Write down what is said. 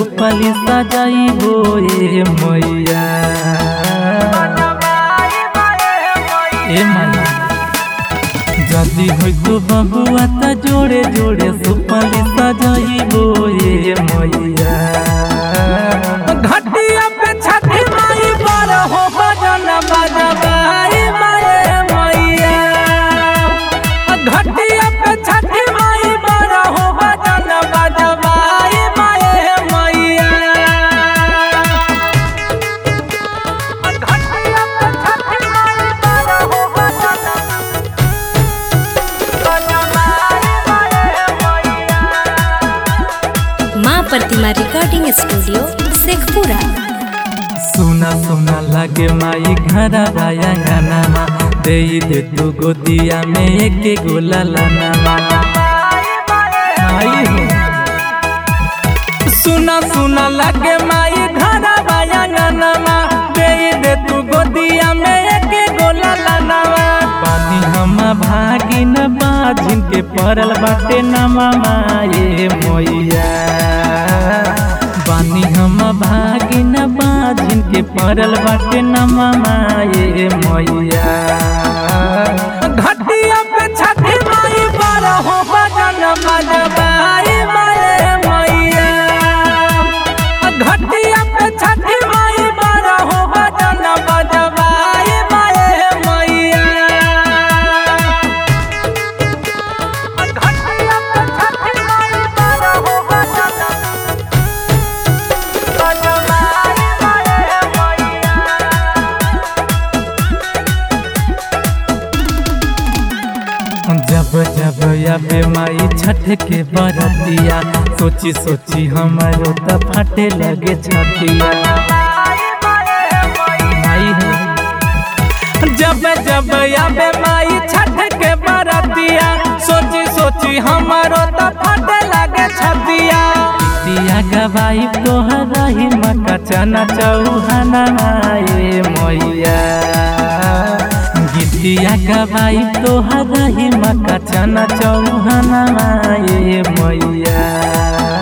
सुपली सजाइबो ए मैया ए मैया जदी होइ तो बबुआ त जोड़े जोड़े सुपली सजाइबो ए मैया घटिया पे छठी माई पर हो भजन बजबाई माए मैया घटिया पे छठी माई पर हो भजन बजबाई माए मैया घटिया पे छठी माई पर हो भजन बजबाई माए मैया माँ प्रतिमा रिकॉर्डिंग स्टूडियो शेखपुरा सुना सुना लगे माई घर बाया गानामा दे दे तू गोदिया में एक गोला लानामा आई हो सुना सुना लगे माई घर बायांगनमा दे दे तू गोदिया में एक गोला लनवा पानी हम भागी न बाझिन के पड़ल बाटे नमा माए मैया बानी हम भागी न बाझिन के पड़ल बाटे नमा माए मैया घटिया पे छठी माई पर हो भजन बजबाई माए मैया घटिया पे छठी माई पर हो भजन बजबाई माए मैया घटिया पे छठी माई पर हो भजन बजबाई माए मैया जब जब आबे माई छठ के बरतिया सोची सोची हमारो त फटे लगे छतिया माई हो जब जब आबे माई छठ के बरतिया सोची सोची हमारो त फटे लगे छतिया दिया गवाई तोहरा ही मका चना चौहाना आए मैया गीतिया गवाई तोहरा ही मका चना चौहाना आए मैया